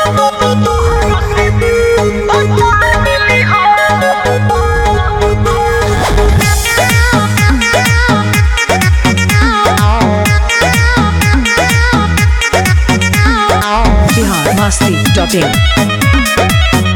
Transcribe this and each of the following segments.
Bihar Masti dot in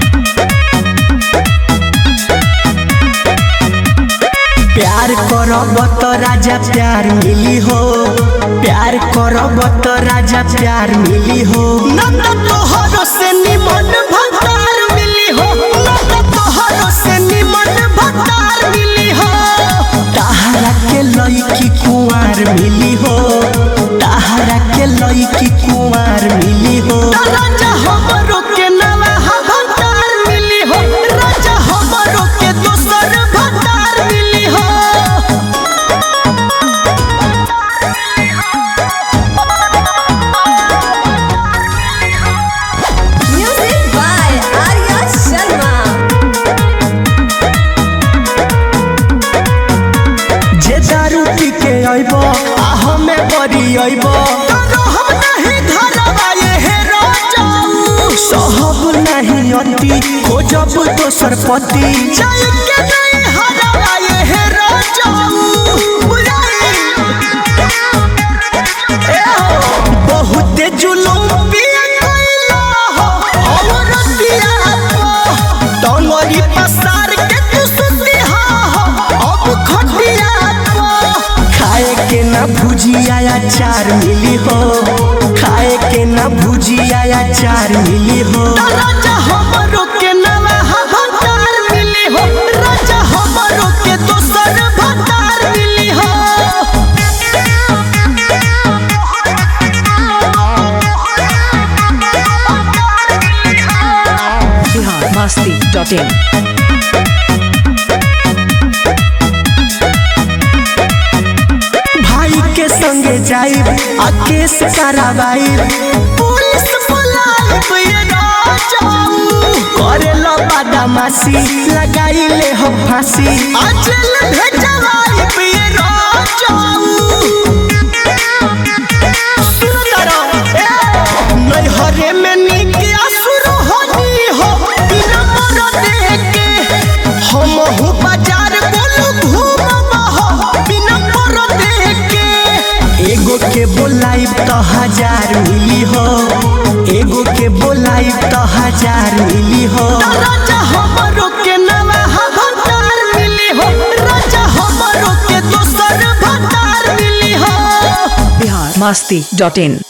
प्यार करब तो राजा प्यार मिली हो प्यार करब तो राजा प्यार मिली हो नंद तोहरो से निमन भतार मिली हो नंद तोहरो से निमन भतार मिली हो ताहरा के लईकी कुंवार मिली हो ताहरा के लईकी कुंवार मिली हो राजा हमरो के नवा भतार मिली हो राजा हमरो के दोसर भतार मिली हो Music by Arya Sharma. जे दारू पी के अइब आ हमें बरी अइब हम नहीं धरबा ये हे राजाऊ सहब नहीं अति खोजब दोसर पति जाय के नहीं हरबा ये हे राजाऊ बुझाई ए हो बहुत जुलूम पिया कइला हो और दिया तो डोंगरी पसार के तू सुतिहा हो अब खटिया तो खाए के ना भुजिया अचार मिली हो खाए के ना भुजिया अचार मिली हो राजा हमरो के नवा भतार मिली हो राजा हमरो के दोसर भतार मिली हो बिहार मस्ती डॉट इन भाई के संगे जाइब आ केस कराबाइब पुलिस बुलाइब ये राजाऊ करे लो बदमाशी लगाई ले हो फांसी आ जेल भेजवाइब ये राजाऊ सुंदरा ए नैहरे में नीक असुर होनी हो बिना मर देके हम हूँ बाजार बोलू घूमब हो बिना मर देके एगो के बोलाइब तो हजार मिली हो एगो के बोलाइब तो हजार मिली हो राजा हमरो के नवा भतार मिली हो राजा हमरो के दोसर भतार मिली हो बिहार मस्ती डॉट इन